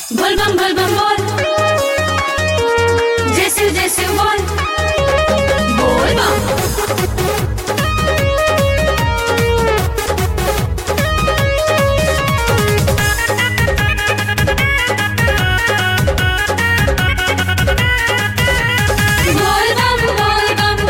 बोल बम बोल बम बोल जैसे जैसे बोल बोल बम बोल बम बोल बम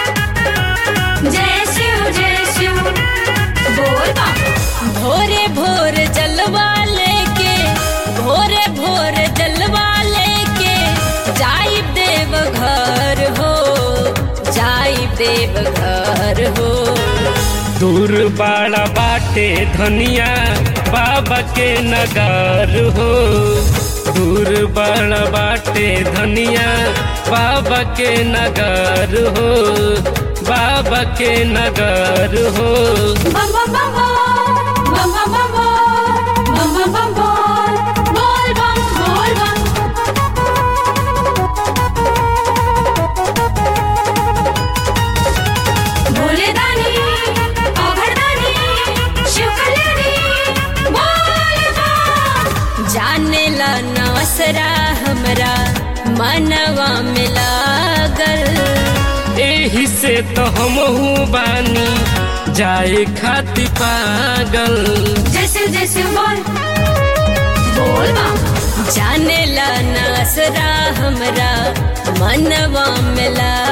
जय शिव जय शिव बोल बम भोरे भोर जलवा लेके भोरे भोर जलवा लेके जाई देव घर हो जाई देव घर हो दूर बाड़ा बाटे धनिया बाबा के नगर हो दूर बाड़ा बाटे धनिया बाबा के नगर हो बाबा के नगर हो बम बम बम बोल बम बम बम बोल बम बम बम बोल बोल बम बोल बम भोले दानी अघड़ दानी शिव कल्याणी बोल बम जाने ला नवसरा हमरा मनवा में लागल एही से तो हम बानी जाए खाती पागल जैसे जैसे बोल बोल बम जाने ला नसरा हमरा मनवा में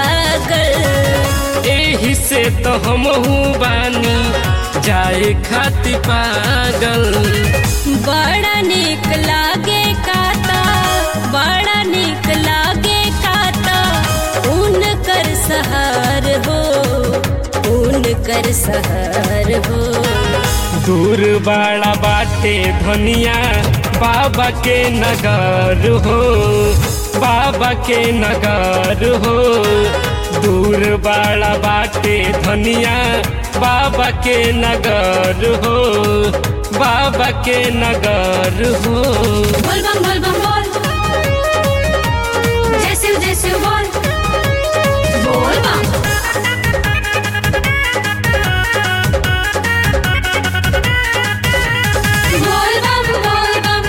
लागल एही से तो हम बानी जाए खाती पागल बड़ा निक लागे काता बड़ा निक लागे काता ऊन कर सहार हो ऊन कर सहार हो दूर बाड़ा बाटे धनिया बाबा के नगर हो बाबा के नगर हो दूर बाड़ा बाटे धनिया बाबा के नगर हो बाबा के नगर हो बोल बम बोल बम बोल जय शिव जय शिव बोल बोल बम बोल बम बोल बम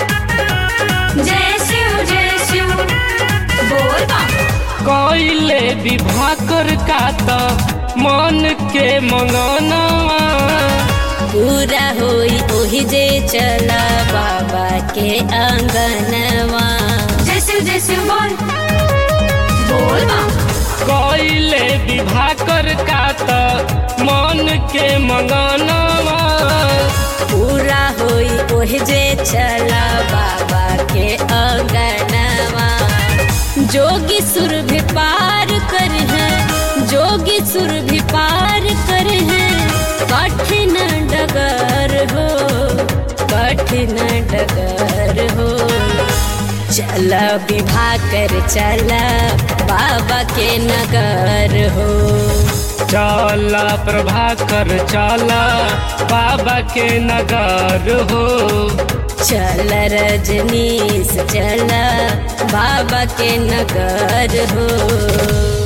जय शिव जय शिव बोल बम कोइले विवाह कर का त मन के मंगनवा पूरा होई ओही जे चला बाबा के आंगनवा जय शिव जय शिव बोल बोल बम कोइले विवाह कर का त मन के मंगनवा पूरा होई ओही जे चला बाबा के आंगनवा जोगी सुर भी पार कर है जोगी सुर भी पार कर है कठिन डगर हो कठिन डगर हो चला विवाह कर चला बाबा के नगर हो चला प्रभाकर चला बाबा के नगर हो चल रजनीश चल बाबा के नगर हो